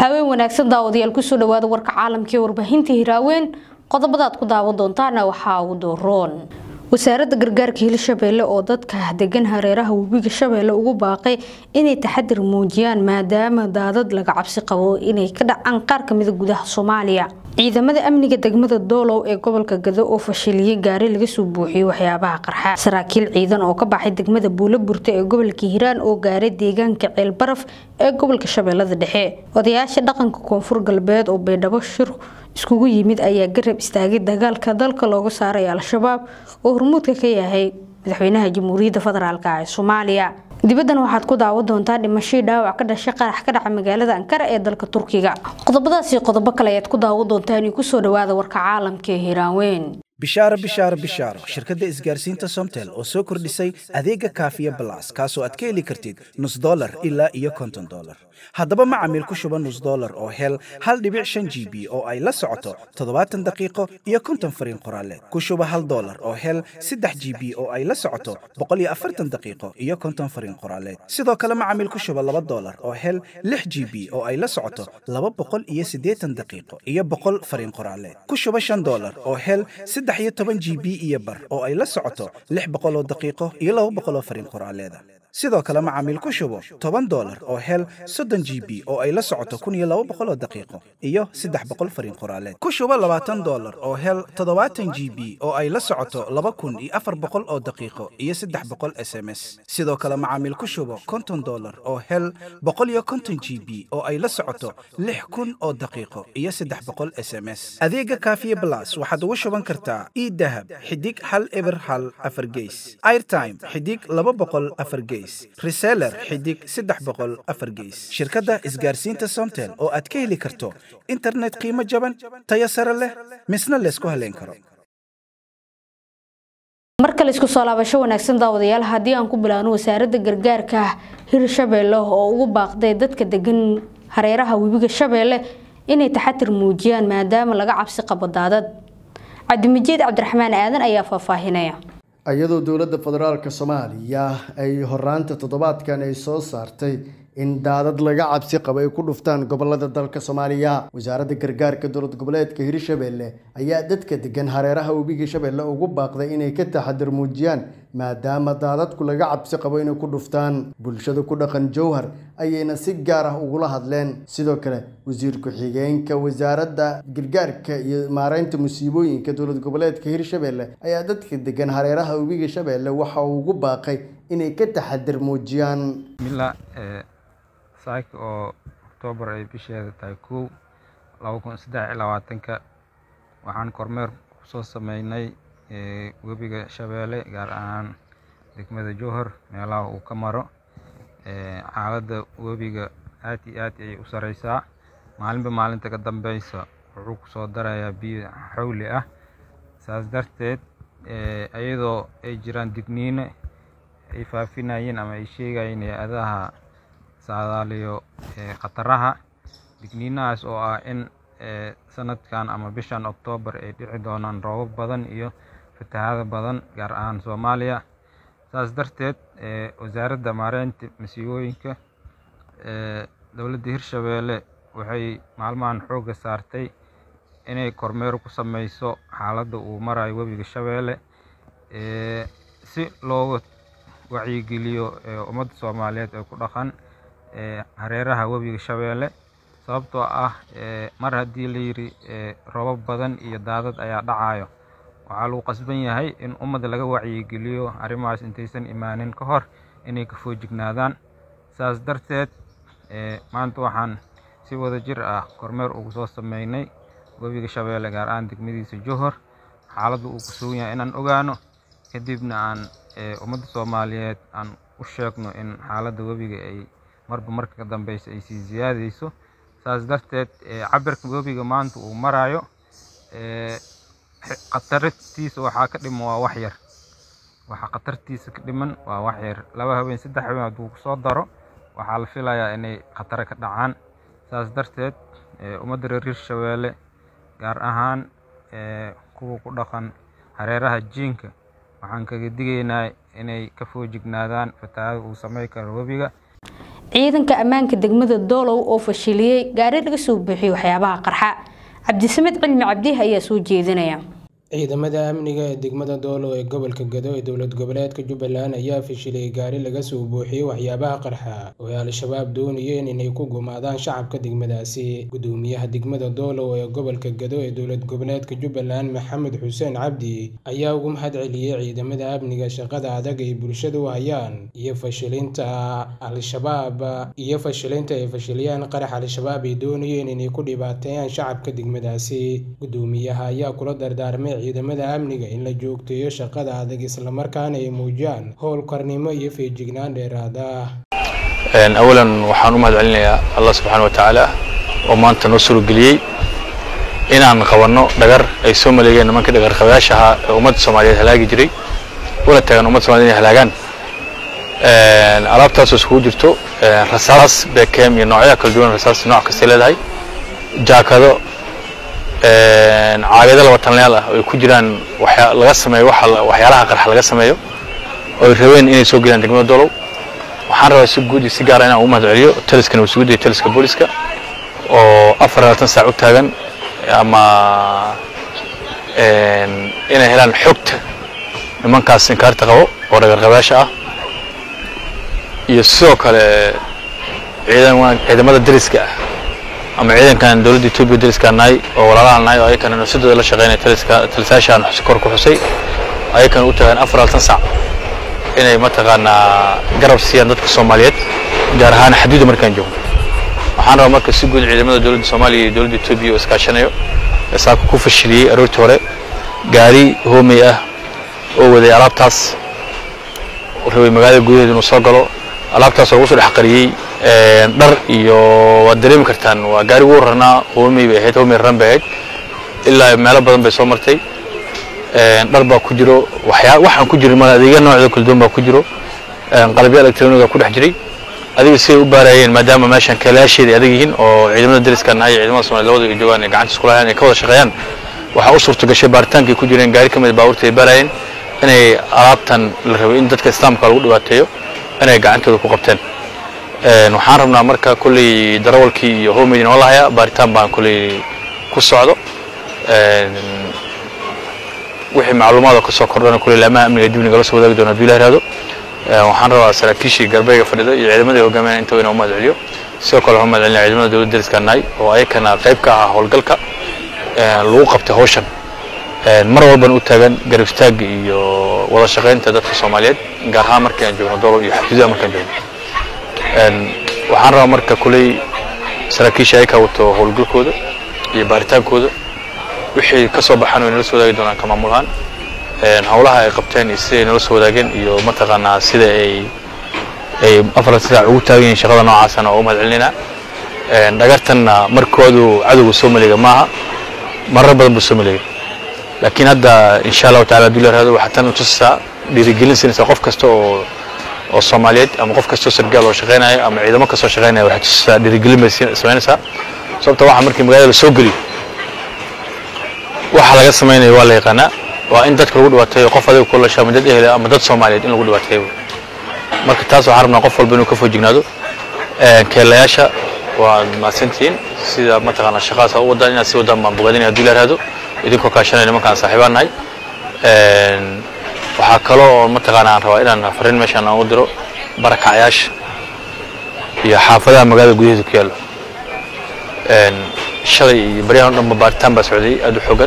haween wanaagsan daawadayaal kusoo dhawaada warka caalamka ee warbaahinta hiraaweyn qodobadaad ku daawan doontaana waxaa ugu dooroon wasaaradda gargaarka hirshabeelle oo dadka degan hareeraha webiga shabeelle ugu baaqay inay taxadir muujiyaan maadaama daadad laga cabsi qabo inay ka dhacaan qaar kamida gudaha soomaaliya ciidamada amniga degmada doolow ee gobolka gado oo fashiliyay gaari laga soo buuxiyey waxyaabaha qarxa saraakiil ciidan oo ka baxay degmada buulo burta ee gobolka hiiraan oo gaaray deegaanka ceelbaraf ee gobolka shabeellada dhexe odayaasha dhaqanka koonfur galbeed oo baydhabo shir iskugu yimid ayaa garab istaagay dagaalka dalka looga saaray al-shabaab oo hormuudka ka yahay madaxweynaha jamhuuriyadda federaalk ee soomaaliya dibaddan waxaad ku daawan doontaa dhimashadii dhaawac ka dhashay qarax ka dhaca magaalada ankara ee dalka turkiga qodobadaasi qodobo kale ayaad ku daawan doontaan io kusoo dhawaada warka caalamka ee hiiraanweyn bishaaro bishaaro bishaaro shirkadda isgaarsiinta somtel oo soo kordhisay adeega kaafiya balas kaasoo aad ka heli kartid nus dolar ilaa iyo konton dolar haddaba macamiil ku shuba nus dolar oo hel hal dhibic shan g b oo ay la socoto toddobaatan daqiiqo iyo konton fariin qoraaleed ku shuba hal dolar oo hel saddex g b oo ay la socoto boqol iyo afartan daqiiqo iyo konton fariin qoraaleed sidoo kale macamiil ku shuba laba dolar oo hel lix g b oo ay la socoto laba boqol iyo siddeetan daqiiqo iyo boqol fariin qoraaleed ku shuba shan dolar oo hel saddex iyo toban g b iyo bar oo ay la socoto lix boqol oo daqiiqo iyo laba boqol oo fariin qoraaleeda sidoo kale macaamiil ku shubo toban dolar oo hel soddon g b oo ay la socoto kun iyo laba boqol oo daqiiqo iyo saddex boqol fariin qoraaleed ku shubo labaatan dolar oo hel toddobaatan g b oo ay la socoto laba kun iyo afar boqol oo daqiiqo iyo saddex boqol s m s sidoo kale macaamiil ku shubo konton dolar oo hel boqol iyo konton g b oo ay la socoto lix kun oo daqiiqo iyo saddex boqol s m s adeega kaafiye blas waxaad ugu shuban kartaa idahab xidig hal eber hal afar geys airtime xidig laba boqol afar geys reseller xidig saddex boqol afar geys shirkadda isgaarsiinta somtel oo aad ka heli karto internet qiimo jaban tayo sare leh misna laysku haleyn karo mar kale isku soo laabasho wanaagsan daawadayaal haddii aan ku bilaano wasaaradda gargaarka hirshabeelle oo ugu baaqday dadka degan hareeraha webiga shabeelle inay taxatir muujiyaan maadaama laga cabsi qabo daadad cabdimajiid cabdiraxmaan aadan ayaa faahfaahinaya iyadoo dowladda federaalk soomaaliya ay horaanta toddobaadkan ay soo saartay in daadad laga cabsi qabo ay ku dhuftaan gobolada dalka soomaaliya wasaaradda gargaarka dowlad goboleedka hirshabeelle ayaa dadka degan hareeraha webiga shabeelle ugu baaqday inay ka taxadir muujiyaan maadaama daadadku laga cabsi qabo inay ku dhuftaan bulshada ku dhaqan jowhar ayayna si gaar ah ugula hadleen sidoo kale wasiir ku-xigeenka wasaaradda gargaarka iyo maareynta musiibooyinka dowlad goboleedka hirshabeelle ayaa dadka degan hareeraha webiga shabeelle waxa uu ugu baaqay inay ka taxadir muujiyaan saaka oo oktoobar ay bisheeda tahay kow laba kun saddex iyo labaatanka waxaan kormeer kusoo sameynay webiga shabeelle gaar ahaan degmada jowhar meelaha uu ka maro xaaladda webiga aad iyo aad ayay u sareysaa maalinba maalinta ka dambeysa wuxuu kusoo darayaa biyo xawli ah saas darteed iyadoo ay jiraan digniino ay faafinayeen ama ay sheegayeen hay-adaha saadaaliyo khataraha digniinahaas oo ah in sanadkan ama bishan oktoobar ay dhici doonaan roobab badan iyo fatahaado badan gaar ahaan soomaaliya saas darteed wasaaradda maareynta masiibooyinka dowladda hirshabeelle waxay maalmahan xoogga saartay inay kormeer ku sameyso xaaladda uu marayo webiga shabeelle si looga wacyigeliyo ummadda soomaaliyeed ee ku dhaqan hareeraha webiga shabeelle sababtoo ah mar haddii la yidhi roobab badan iyo daadad ayaa dhacayo waxaa lagu qasban yahay in ummadda laga wacyigeliyo arrimahaas intaysan imaanin ka hor inay ka foojignaadaan saas darteed maanta waxaan si wada jir ah kormeer ugu soo sameynay webiga shabeelle gaar ahaan degmadiisa johor xaaladda uu ku sugan yahay inaan ogaano kadibna aan ummadda soomaaliyeed aan u sheegno in xaaladda webiga ay marba marka ka dambeysa ay sii siyaadeyso saas darteed cabirka webiga maanta uu marayo khatartiisa waxaa ka dhiman waa wax yar waxaa khatartiisa ka dhiman waa wax yar laba habeen saddex habeen hadduu kusoo daro waxaa la filayaa inay khatare ka dhacaan saas darteed ummadda reer hirshabeelle gaar ahaan kuwa ku dhaqan hareeraha jiinka waxaan kaga digaynaa inay ka foojignaadaan fatahaada uu samey karo webiga ciidanka ammaanka degmada doolow oo fashiliyey gaari laga soo buuxiyey waxyaabaha qarxa cabdisamed cilmi cabdiih ayaa soo jeedinaya ciidamada amniga ee degmada doolow ee gobolka gado ee dowlad goboleedka jubbaland ayaa fashiliyey gaari laga soo buuxiyey waxyaabaha qarxa oo ay al-shabaab doonayeen inay ku gumaadaan shacabka degmadaasi gudoomiyaha degmada doolow ee gobolka gado ee dowlad goboleedka jubbaland maxamed xuseen cabdi ayaa ugu mahad celiyey ciidamada amniga shaqada adag ay bulshada u hayaan iyo fashilinta al-shabaab iyo fashilinta ay fashiliyaan qarax al-shabaab ay doonayeen inay ku dhibaateeyaan shacabka degmadaasi gudoomiyaha ayaa kula dardaarmay ciidamada amniga in la joogteeyo shaqada adag islamarkaana ay muujiyaan howlkarnimo iyo feejignaan dheeraad ah awalan waxaan u mahad celinayaa allah subxaana wa tacaala oo maanta noo surogeliyey inaan qabanno dhagar ay soo maleegeen nimanka dhagarqabayaasha ahaa ee ummadda soomaaliyeed halaagi jiray una taagan ummadda somaliyed inay halaagaan alaabtaasoo iskugu jirto rasaas bekem iyo noocyada kala duwan rasaas nooc kastay leedahay jaakado caagado laba tanleyaal ah oo ay ku jiraan laga sameeyo waxyaalaha qarxa laga sameeyo oo ay rabeen inay soo gelaan degmada dolow waxaan rabaa si guud iyo si gaara inaan ugu mahad celiyo taliskana wasuguda iyo taliska booliska oo afar labaatan saac u taagan ama inay helaan xogta nimankaas inkaarta qabo oo dhagarqabayaasha ah iyo sidoo kale ciidamada dariska ah ama ciidankan dowladda etoobiya dariska nahay oo walaalaha nahay oo ayakana nafsadooda la shaqeynaya taliska talisayaashaan kor ku xusay ayakana u taagan afar labaatan sac inay mataqaanaa garab siiyaan dadka soomaaliyeed gaar ahaan xaduudda markaan joogno waxaan rabaa marka si guud ciidamada dowladda soomaaliya iyo dowladda etoobiya oo iskaashanayo ee saaka ku fashiliyey aroortii hore gaari hoomey ah oo waday alaabtaas rabay magaalada gudaheeda inuu soo galo alaabtaas oo ugu soo dhex qariyey dhar iyo waad dareemi kartaan waa gaari ugu rarnaa hoomey bay ahayd hoomey raran bay ahayd ilaa meelo badan bay soo martay dhar baa ku jiro waxyaa waxaan ku jirin mala adeegya noocda kala duwan baa ku jiro qalabyo electroniga ku dhex jiray adiga siday u baarayeen maadaama meeshan kalaasheeda adag yihiin oo ciidamada dariska nahay ciidamada somalia labada ay joogaan ay gacanta isku lahayaan ay ka wada shaqeeyaan waxaa u suurta gashay baaritaankay ku jireen gaari ka mid baabuurta ay baarayeen inay alaabtan la rabay in dadka islaamka lagu dhibaateeyo inay gacantooda ku qabteen waxaan rabnaa marka kolley darawalkii iyo homeydin oo lahayaa baaritaan baan kolley ku socdo wixii macluumaad oo ka soo kordhana kolley laamaha amniga dib nagala soo wadaagi doona hadduu ilah ihahdo waxaan rabaa saraakiishii garbeega fadhida iyo ciidamadii hogaaminaya inta inaan u mahad celiyo sidoo kale waxaan mahad celinaya ciidamada dowladda dariska nahay oo ayakana qayb ka ah howlgalka lagu qabtay hawshan mar walbana u taagan garab istaagga iyo wada shaqaynta dadka soomaaliyeed gaar ahaan markii aan joogno dolo iyo xaduudaha markaan joogno waxaan rabaa marka kuley saraakiisha ay ka wato howlgalkooda iyo baaritaankooda wixii ka soo baxaan way nala soo wadaagi doonaan ka maamulahaan howlaha ay qabteen iyo siday nala soo wadaageen iyo mataqaanaa sida ay ay afar saac ugu taagan yihiin shaqada noocaasana oo u mahad celinaynaa dhagartanna markoodu cadowga soo maleega maaha marar badan buu soo maleegay laakiin hadda insha allahu tacala hadduu leerahdo waxaa tan tusisaa dhiirigelin siinaysaa qof kasta oo oo soomaaliyeed ama qof kastoo sargaal oo shaqeynaya ama ciidamo kastoo shaqeynaya waxay tusisaa dhiirigelin bay samaynaysaa sababta waxa markii magaalada la soo geliyo waxa laga samaynayo waa la yaqaanaa waa in dadka lagu dhibaateeyo qof adiga ku lasha ama dad ehel ama dad soomaaliyeed in lagu dhibaateeyo marka taas waxaan rabnaa qof walba inuu ka foojignaado keelayaasha waad mahadsantihiin sida mataqaanaa shaqadaas u wadaan inaad si wadaan baan bogaadinaya hadduu leerahdo idinkoo kaashanaya nimankaan saaxiibaan nahay waxaa kaloo oo mataqaana aan rabaa inaan fariin meeshaan aan u diro barakacyaasha iyo xaafadaha magaalada gudaheeda ku yaallo shalay iyo baryahan o dhanba baaritaan baa socday aad u xogan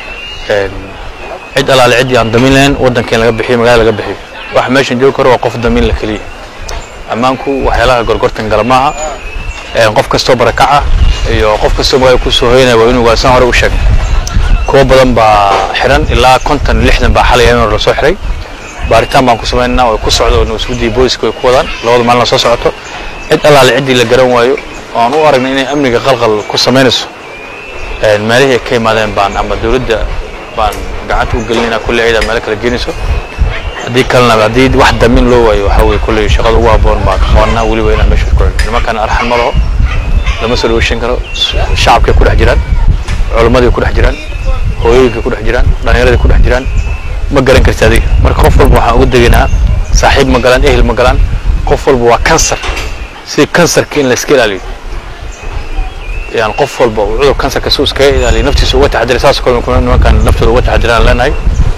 cid alaale ciddii aan damiin lahayn waddankeen laga bixiyo magaalada laga bixiyo waxa meeshan joogi karo waa qof damiin la keliya ammaanku waxyaalaha gorgortan gala maaha qof kastoo barakaca iyo qof kastoo magaalada kusoo hoyanaya waa inuu waasan hore u sheegay kuwa badan baa xiran ilaa konton lixdan baa xalay habeen hore lasoo xiray baaritaan baan ku samaynaa way ku socdo nabadsuguddii booliska way ku wadaan labada maalin soo socoto cid allaale ciddii la garan waayo oo aan u aragnay inay amniga qalqal ku samaynayso meelihii ay ka yimaadeen baan ama dowladda baan gacanta u gelinayna kulley ciidaa meelo kala geenayso haddii kalena haddii wax damin loo waayo waxaa weye kulley shaqada ugu habboon baan ka qabanaa weliba inaan meesha ku celino nimankana arxan ma laho lama soo dhaweyshan karo shacabkay ku dhex jiraan culimmaday ku dhex jiraan hooyooyinkay ku dhex jiraan dhallinyaraday ku dhex jiraan ma garan karti adiga marka qof walba waxaan uga degaynaa saaxiib ma galaan ehel ma galaan qof walba waa kansar sidii kansarka in la iska ilaaliyo yani qof walba uu cudur kansarka si uu iskaga ilaaliyo naftiisa uga taxadiray saas oo kale nimankan naftooda uga taxadiraan leenahay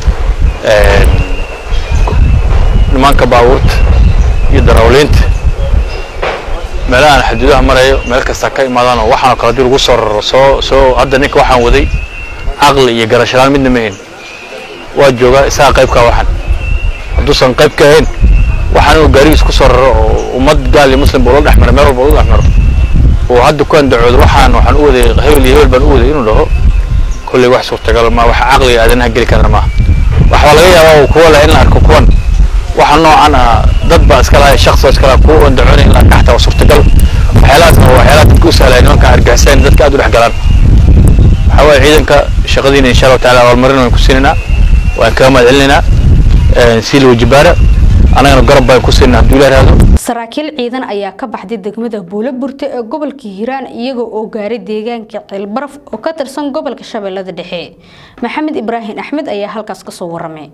nimanka baabuurta iyo darawliinta meelaha aan xaduudaha marayo meel kasta ka imaadaan oo waxaan oo kale hadii lagu soo raro soo soo hadda ninka waxaan waday caqli iyo garashalaan midna ma ahin waa joogaa isaga qaybkaa waxaan hadduusan qayb ka ahayn waxaan inuu gaarigiis ku soo raro oo ummad gaal iyo muslim buu la dhex maro meel walba ula dhex maro oo hadda ku andacoodo waxaan waxaan u waday hebel iyo hebel baan u waday inuu dhaho kolley wax suurtagal ma wax caqliga aadanaha geli karana maaha waxaa laga yaabaa kuwa leh in la arko kuwan waxa noocan ah dad baa iska lahay shakhsi baa iska lahay kuwa andacoonay in la arka xataa waa suurtagal waxyaalahaasna waa waxyaalaha dadka u sahlaya nimanka argixiseen dadka aad u dhex galaan waxaa waaye ciidanka shaqadiina insha allahu taala abaalmarin waan ku siinaynaa waan kaga mahad celinaynaa sii la wajibaara annagana garab baan ku siinaa hadduu ilaah raado saraakiil ciidan ayaa ka baxday degmada buulo burte ee gobolka hiiraan iyaga oo gaaray deegaanka ceelbaraf oo ka tirsan gobolka shabeellada dhexe maxamed ibraahim axmed ayaa halkaas kasoo waramay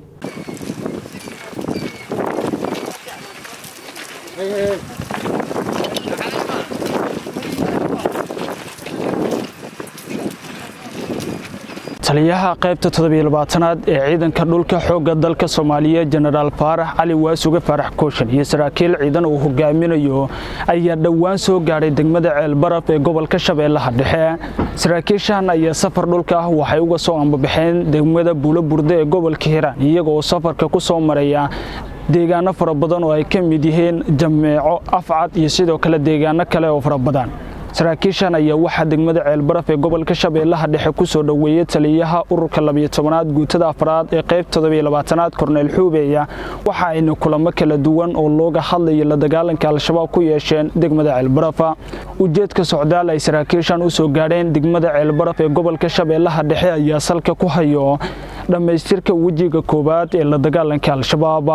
taliyaha qaybta toddobiyo-labaatanaad ee ciidanka dhulka xoogga dalka soomaaliyeed jenaraal faarax cali waasuge faarax kooshan iyo saraakiil ciidan uu hogaaminayo ayaa dhowaan soo gaadhay degmada ceelbaraf ee gobolka shabeellaha dhexe saraakiishan ayaa safar dhulka ah waxay uga soo ambabaxeen degmada buulo burde ee gobolka hiiraan iyaga oo safarka ku soo maraya deegaano fara badan oo ay ka mid yihiin jameeco afcad iyo sidoo kale deegaano kale oo fara badan saraakiishan ayaa waxaa degmada ceelbaraf ee gobolka shabeellaha dhexe ku soo dhoweeyey taliyaha ururka labiyo tobanaad guutada afraad ee qayb toddobiyo labaatanaad korneyl xuubeya waxa ayna kulamo kala duwan oo looga hadlayo la dagaalanka al-shabaab ku yeesheen degmada ceelbarafa ujeedka socdaal ay saraakiishan u soo gaadheen degmada ceelbaraf ee gobolka shabeellaha dhexe ayaa salka ku hayo dhammaystirka wejiga koowaad ee la dagaalanka al-shabaab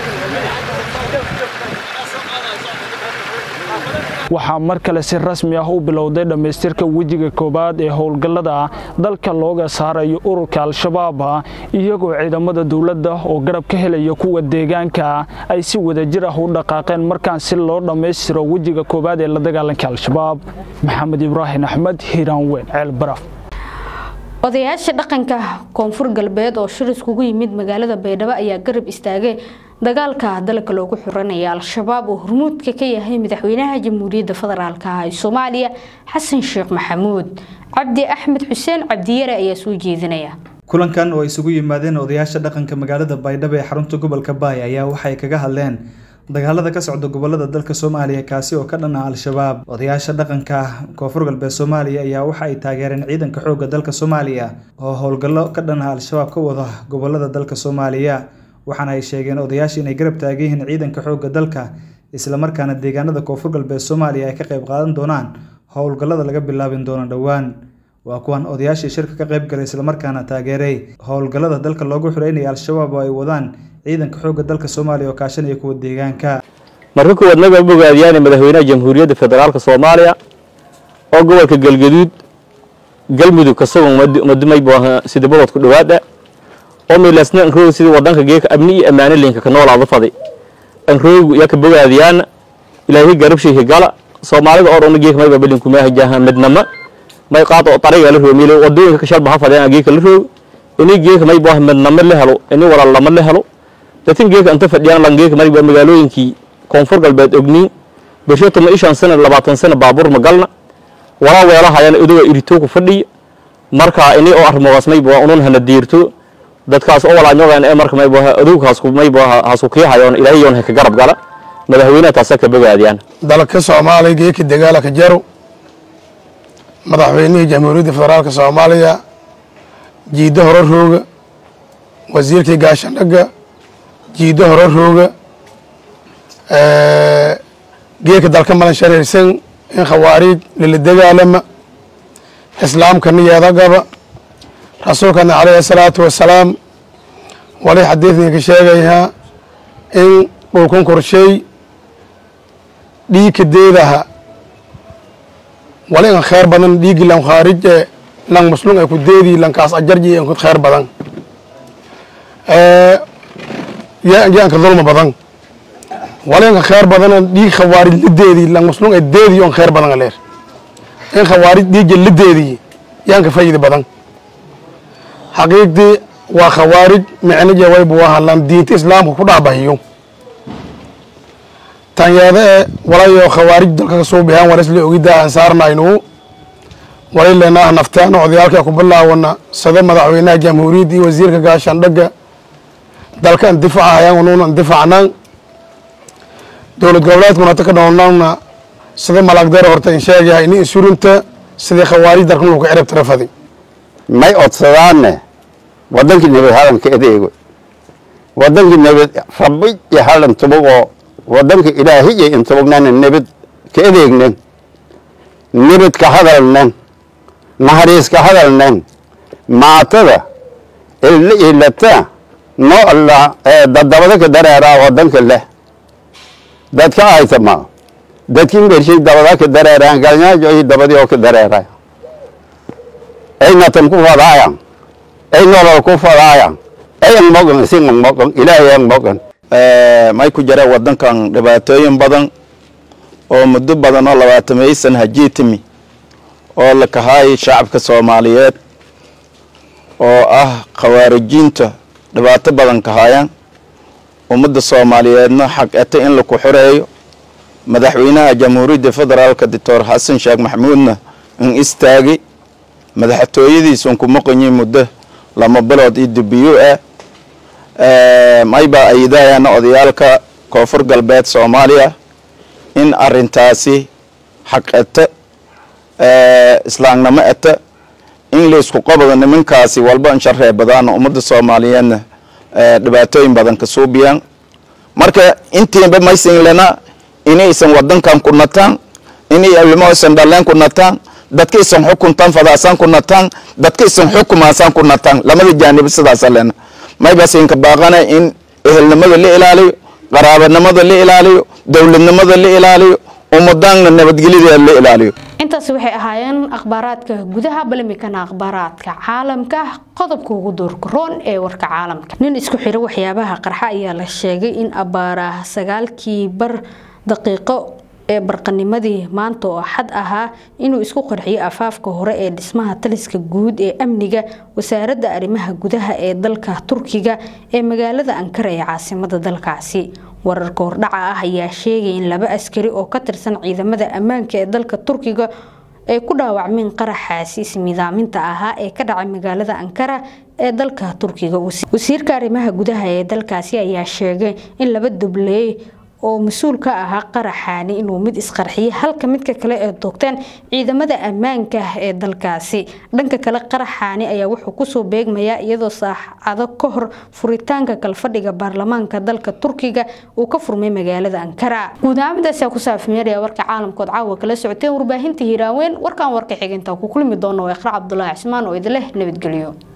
waxaa mar kale si rasmi ah u bilowday dhammaystirka wejiga koowaad ee howlgallada dalka looga saarayo ururka al-shabaab iyagoo ciidamada dowladda oo garab ka helaya kuwa deegaanka ay si wadajir ah u dhaqaaqeen markaan si loo dhammaystiro wejiga koowaad ee la dagaalanka al-shabaab maxamed ibraahim axmed hiiraan weyn ceel baraf odayaasha dhaqanka koonfur galbeed oo shir iskugu yimid magaalada baydhabo ayaa garab istaagay dagaalka dalka loogu xuranaya al-shabaab oo hormuudka ka yahay madaxweynaha jamhuuriyadda federaalk ee soomaaliya xasan sheekh maxamuud cabdi axmed xuseen cabdiyare ayaa soo jeedinaya kulankan oo isugu yimaadeen odayaasha dhaqanka magaalada baydhabo ee xarunta gobolka baay ayaa waxay kaga hadleen dagaalada ka socda gobolada dalka soomaaliya kaasi oo ka dhan ah al-shabaab odayaasha dhaqanka koonfur galbeed soomaaliya ayaa waxa ay taageereen ciidanka xoogga dalka soomaaliya oo howlgallo ka dhan ah al-shabaab ka wada gobolada dalka soomaaliya waxaana ay sheegeen odayaasha inay garab taagan yihiin ciidanka xoogga dalka islamarkaana deegaanada koonfur galbeed soomaaliya ay ka qayb qaadan doonaan howlgallada laga bilaabin doono dhowaan waa kuwan odayaashii shirka ka qayb galay islamarkaana taageeray howlgallada dalka loogu xureynaya al-shabaab oo ay wadaan ciidanka xoogga dalka soomaaliya oo kaashanaya kuwa deegaanka marka kuwaad naga bogaadiyaan madaxweynaha jamhuuriyadda federaalka soomaaliya oo gobolka galgaduud galmudug kasagoo madumay sida boqodku dhawaada oo milasna anroog sidii wadanka geeka amni iyo ammaano linka ka noolaada fadi anroogu yaa ka bogaadiyaan ilaahay garabshiika gala soomaalida oo dhan geeka mayba balinkumaa jaha midnama may qaad oo tariga la roomiyo wadooyinka ka shalba ha fadeen geeka la roog ini geeka may baa midnama la helo ini walaal lama la helo dadkan geeka inta fadhiyaan lan geeka mayba magaalooyinkii koonfur galbeed ogni bisho tuma ishan sana labaatan sana baabuur magalna walaa weelahayana idoga irito ku fadhiya marka ini oo arrimogaas mayba unun hana diirto dadkaas oo walaanyogan ee marka mayba adowgaas mayba hasu kiihayoon ilaahay yoon ka garab gala madaxweynaha taasa ka bogaadiyaan dalka soomaaliya geeka dagaala ka jaro madaxweynihii jamhuuriyadda federaalka soomaaliya jiiddo hore rooga wasiirkii gaashandhaga jiiddo hore rooga geeka dalka malan shareersan in khawaariij lala dagaalama islaamkana yeedagaba rasuulkana calayhi asalaatu wasalaam wali xadiidkan ka sheegayaa in dhulkan korsheey dhiigka deedaha wali in khayr badan dhiigi lan khaarij e lan muslum ay ku deedi lankaas ajarji in ku khayr badan yaanka dulma badan walenka kheer badana dhiig khawaarij lideedii lang muslum ee deedii on kheer badan leer in khawaarij dhiigga lideedii yaanka fayida badan xaqiiqdii waa khawaarij micnaje waybu wahalan diinta islaamka ku dhahbahiyo tanyeeda ee walayo khawaarij dalka kasoo bixeen war isla ogida aan saarnaynu walay leenaah naftaana odayaalka ku bilaawana sida madaxweynaha jamhuuriyadda iyo wasiirka gaashaandhaga dalka indifaca hayaan unuuna indifacnaan dowlad goboleedkuna hata ka dhoolnaana sida malagdare horta in sheegahay ini insurinta sidii khawaarij dalkan lagu cirib tirafaday may odsadaane wadankii nabad halanka adeego wadankii nabad rabbi iyo halan tubagoo wadanka ilaahiya intubagnana nabad ka adeegnen nabad ka hadalnen naxariis ka hadalnen maatada illa ilata no alla dadabada ka dareeraa wadanka leh dadka aytama dadkin bershay dabada ka dareeraan galnyaajo iyo dabadii oo ka dareeray ay natan ku fadaayan ay nolol ku fadaayan ay ang mogan sing ang mogan ilaahay ang mogan may ku jira wadankan dhibaatooyin badan oo muddo badan oo labaatameysan hajii timi oo la kahaayay shacabka soomaaliyeed oo ah khawaarijiinta dhibaato badan kahaayaan ummadda soomaaliyeedna xaq eto in laku xoreeyo madaxweynaha jamhuuriyadda federaalka doctor xasan sheekh maxamuudna in istaagi madaxtooyadiisun ku maqanyi muddo lama bilood iyo dubiyo ah maybaa ayidahayana odayaalka koonfur galbeed soomaaliya in arintaasi xaq eto islaamnimo eto in laisku qabado nimankaasi walba insharee badaan ummadda soomaaliyeedna dhibaatooyin badan ka suubiyaan marka intiinba maysan lena inaysan wadankan ku nataan inay ilmoisan dhaleen ku nataan dadkaysan xukuntan fadaasaan ku nataan dadkaysan xukumaasaan ku nataan lamada jaanib sidaasa lena maybasinka baaqana in ehelnimada la ilaaliyo qaraabanimada la ilaaliyo dowladnimada la ilaaliyo ummadaanna nabadgelyadeeda la ilaaliyo intaasi waxay ahaayeen akhbaaraadka gudaha balamikana akhbaaraadka caalamka qodobka ugu doorka roon ee warka caalamka nin isku xira waxyaabaha qarxa ayaa la sheegay in abaaraha sagaalkii bar daqiiqo ee barqanimadii maanta oo xad ahaa inuu isku qarxiyo afaafka hore ee dhismaha taliska guud ee amniga wasaaradda arrimaha gudaha ee dalka turkiga ee magaalada ankara ee caasimada dalkaasi wararka hordhaca ah ayaa sheegay in laba askari oo ka tirsan ciidamada ammaanka ee dalka turkiga ay ku dhaawacmeen qaraxaasi ismidaaminta ahaa ee ka dhacay magaalada ankara ee dalka turkiga wasiirka arrimaha gudaha ee dalkaasi ayaa sheegay in laba dubleey oo mas-uul ka ahaa qaraxaani inuu mid isqarxiyay halka midka kale ee doogteen ciidamada ammaanka ee dalkaasi dhanka kale qaraxaani ayaa wuxuu kusoo beegmayaa iyadoo saacado ka hor furitaanka kalfadhiga baarlamaanka dalka turkiga uu ka furmay magaalada ankara guud ahaanmidaasi ku saafmeeraya warka caalamkood caawa kala socoteen warbaahinta hiiraaweyn warkan warka xiginta ku kulmi doono waa iqra cabdulaahi cismaan oo idin leh nabadgelyo